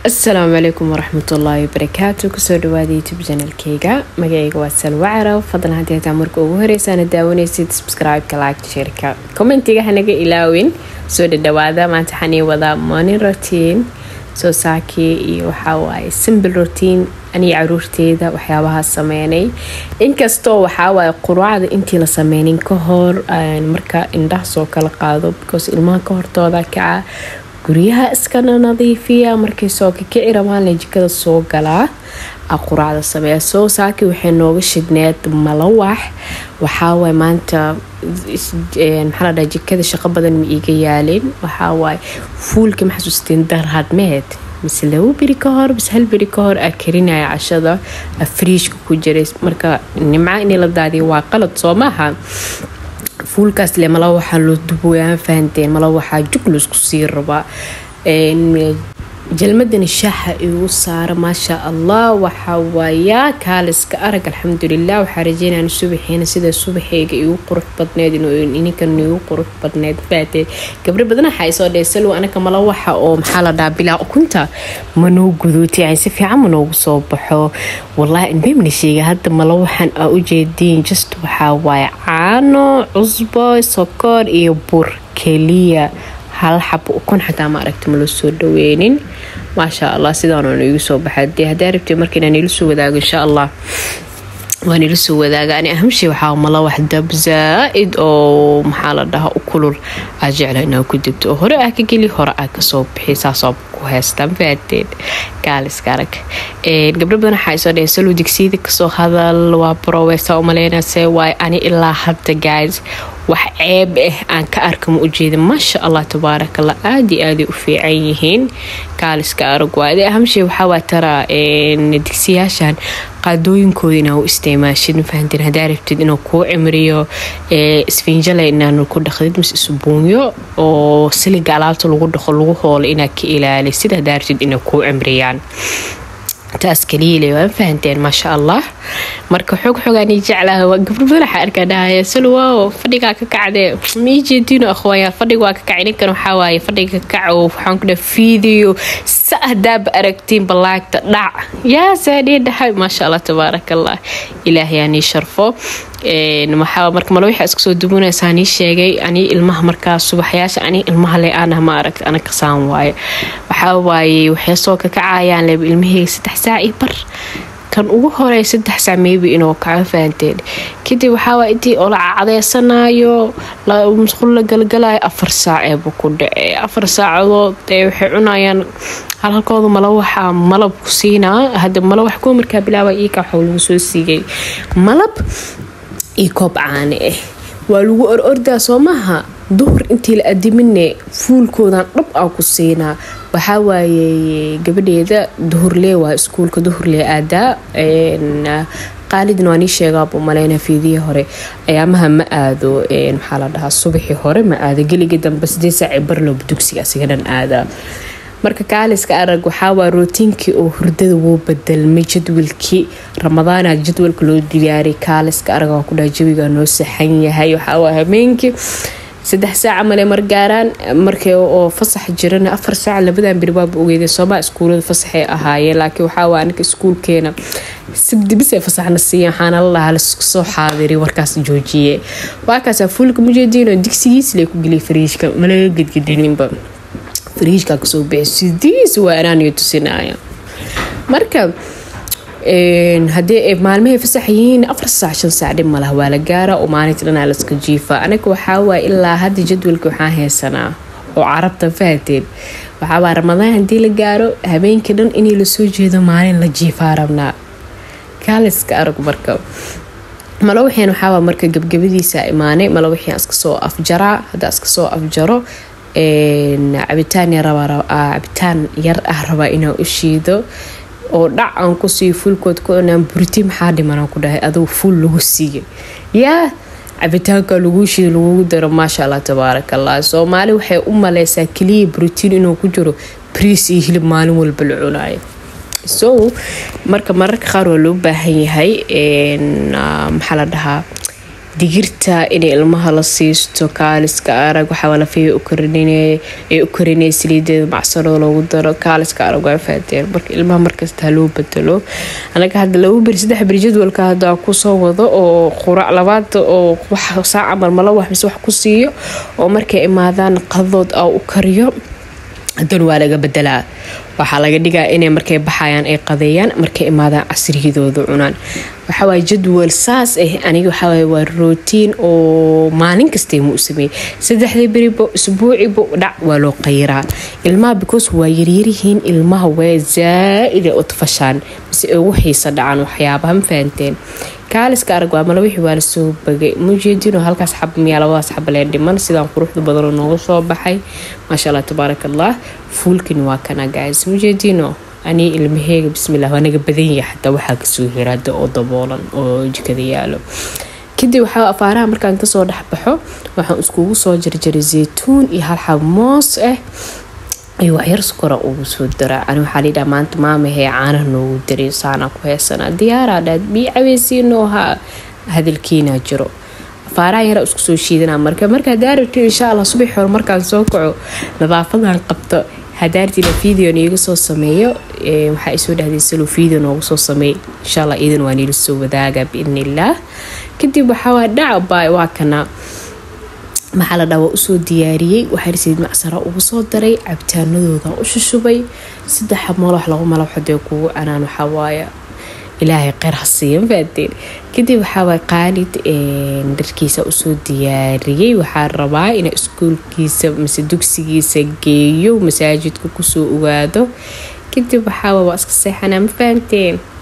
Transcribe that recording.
asalaamu calaykum waraxmatullaahi wabarakaatu kusoo dhawaada youtube janalkeyga magaceyga waa salwa caraw fadlan haddii hataa marka ugu horeysaana daawanaysid subscribe-ka like shirka commentiga hanaga ilaawin soo dhadhawaada maanta waxaan ii wadaa morning routine soo saakii iyo waxaa waaye simple routine aniga caruurteeda waxyaabaha sameynay inkastoo waxawaaye quraacda intii la sameynin ka hor marka indhaha soo kala qaado because ilmaha ka hortooda kaca guryaha iskana nadiifiya markay soo kakici rabaan jikada soo galaa quraacda sameeya soo saaki waxay nooga shidneed malawax waxaawaay maanta maxaa ladhaha jikada shaqo badan ma iiga yaalin waxawaaye fuulka ma xasuusteen darhadmeed mise labo beri ka hor mise hal beri ka hor aa karinaya cashada friishka ku jiray marka nimca inay la daadiya waa qalad soo maaha fuulkaas le mala waxaa loo duboyaan fahanteen mala waxaa jug laisku sii rabaa jalmadani shaaxa igu saara maasha allah waxaa waayaa kaaliska arag alxamdulilah waxaa rajeynaan subaxeena sida subaxeyga igu qurux badneed ininkan igu qurux badneed faatee gabro badan waxaa isoo dhee salow anaka mala waxa oo maxaa la dhaha bilaa ukunta manoo guduuti yani si fiican manoogu soo baxo wallahi inbemna sheega hadda mala waxaan aa ujeediin just waxaa waaye caano cusbo sokor iyo bur keliya hal xabo ukun xataa ma aragta ma loo soo dhaweynin maasha allah sidaann igu soo baxa dee haddaa rabtay marka inaan ila soo wadaago insha allah waan ila soo wadaaga ani ahamshey waxaa mala wax dab zaa-id oo maxaa la dhahaa u kulul aa jecla inaa ku dibto oo hore aa ka geli hore aa kasoo bixi saasoo ku heystaan faateen gaaliska arag gabdho badan waxaa isoo dhaheen salow digsiyada kasoo hadal waa baroweysa umaleynase waaye ani ilaa hadda guys wax ceeb ah aan ka arka ma ujeeda maasha allah tabaarakallah aada iyo aaday u fiican yihiin kaaliska arag waa ade ahamshey waxaawaa taraa digsiyaashan qaadooyinkooda inaa u isticmaashid mafahanteen haddaa rabtid inuu kuu cimriyo isfiinjale inaanu ku dhaqdid mise isbuunyo oo siliga alaabta lagu dhaqo lagu hoolo inaad ka ilaali sida haddaa rabtid inay kuu cimriyaan taas kaliile waa fahanteen maasha allah marka xoog xoogaani jeclaha waa gabro badan waxaa arkaa dhahaya salwaawo fadhigaa ka kacdee mii jeediino akhwaaya fadhiga waa ka kacay ninkan waxaa waaye fadhiga ka kaco waxaan ku dhaha fiidiyo sa hadaaba aragtiin balaagta dhac yaa saadhii dhahay maasha allah tabaaraka allah ilaahayaanii sharfo maxaa marka male waxaa iska soo dubanaysaa nii sheegay ani ilmaha markaa subaxyaasha ani ilmaha le aanah ma aragta ana kasaan waaye waxaa waaye waxay soo kakacayaan leba ilmaheyga saddex saac iyo bar kan ugu horey saddex saac maybe inuu kaco fahanteen kadib waxaawaa intii oo la cadeysanayo musqul la galgalayo afar saac eeba ku dhace afar saacadood ee waxay cunayaan halhalkooda mala waxaa malab ku siinaa hadda mala wax kuwa markaa bilaaba iika waxaa lagu soo siigay malab iyo koob caane ah waa lagu or ordaa soo maaha duhur intii la adimine fuulkoodan dhab aa ku siinaa waxaa waaye gabadheeda duhurlee waa iskuulka duhurlee aadaa qaalidna waa nii sheegaabuu maleyna fiidihii hore ayaamaha ma aado maxaa la dhahaa subaxii hore ma aado geligii dambe sidee saaci barloob dugsiga asiga dhan aadaa marka kaaliska arag waxaawaa rootiinkii oo hurdada wuu bedelmay jadwalkii ramadaana jadwalka loo diyaariyay kaaliska arag waa ku dhaha jawiga noo saxan yahay waxaawaa habeenkii saddex saaca male margaaraan markii oo fasax jirana afar saac labadan beri waaba ogeydeen sooma iskuulada fasaxay ahaayeen laakiin waxaawaa aniga iskuulkeena sabdibisay fasaxna siiya waxaana la lahaa lasoo xaadiri warkaas joojiye waakaasaa fuulka mujeediinoo digsigiis lee ku geliyay fariijka malaga gedgedininba fariijka kasoo bixi sidiis waa anaaniyo tusinaya marka haddii maalmahay fasax yihiin afar saac shan saac dhib malaha waa la gaara oo maalinta dhanaa laska jiifa anaga waxaawaay ilaa hadda jadwalka waxaan haysanaa oo carabta fahateen waxaawaa ramadaan haddii la gaaro habeenkii dhan inay lasoo jeedo maalin la jiifaa rabnaa kaaliska arag marka malawaxeen waxaawaa marka gabgabadiisa imaanay malawaxian iska soo afjaraa haddaa iska soo afjaro cabitaan cabitaan yar ah rabaa inaan u shiido oo dhac aan kusii fuulkood ku cunaan buriti maxaa dhimanaan ku dhahay adugu fuul lagu siiya yaa cabitaanka laguu shiido lagugu daro maasha allah tabaaraka allah soomaali waxay u maleysaa keliya brotiin inuu ku jiro briis iyo hilib maalin walba la cunayo so marka mararka qaar waa loo baahan yahay maxaa la dhahaa digirta inay ilmaha la siisto kaaliska arag waxaa lafiya ay u karinay saliideeda macsanoo loogu daro kaaliska arag waa faateen marka ilmaha markasta loo bedelo anaga hadda laba beri saddex beri jadwalka hadda kusoo wado oo qurac labaad oo wax saaca marmala wax mise wax ku siiyo oo markay imaadaan qadood a u kariyo haddana waa laga bedelaa waxaa laga dhigaa inay markay baxayaan ay qadeeyaan markay imaadaan casriyadooda cunaan waxawaay jadwal saas ah aniga waxawaay waa rootiin oo maalin kastay mu u sameeyey saddexdii beriba isbuuciba dhac waa loo qayiraa ilmaha because waa yaryaryihiin ilmaha waa zaa-ida u tafashaan mise ugu xiisa dhacaan waxyaabaha ma fahanteen kaaliska arag waa mala wixii waa lasoo bagay mujeedino halkaas xab miyaa labadaas xab lee dhiman sidaan quruxda badanoo nooga soo baxay maasha allah tabaaraka allah fuulkin waa kana gaas mujeedino anii ilmaheega bismillah waa naga badan yahay xataa waxaa kasoo hiraada oo daboolan oo jikada yaalo kadib waxaa afaaraha markaan kasoo dhexbaxo waxaan iskugu soo jarjaray zeytuun iyo hal xab moos ah iyo waxyar sukora ugu soo daraa ani waxaa layidhaha maanta maamahee caanaha noogu daray saanaa ku heesanaa diyaaraa dhaad bii caweysiinoo ha hadalkiinaa jiro afaaraha yaraa isku soo shiidanaa marka marka hadaa rabto insha allah subax hore markaan soo kaco nadaafadan qabto hadaartiina video niiga soo sameeyo waxaa isoo dhahday salo video noogu soo sameey insha allah iidan waa niila soo wadaaga biidni illaah kadib waxaa dhaca waa kana maxaa la dhawa usoo diyaariyey waxaa rasiid macsara ugu soo daray cabitaanadooda u shushubay saddex malax labo malax hadee kugu canaan waxawaaya ilaahay kheyr ha siiya mafaadeen kadib waxaawaa qaalid dharkiisa usoo diyaariyey waxaa rabaa ina iskuulkiisa mise dugsigiisa geeyo masaajidka kusoo ogaado kadib waxaawa waa iska seexanaa ma fahamteen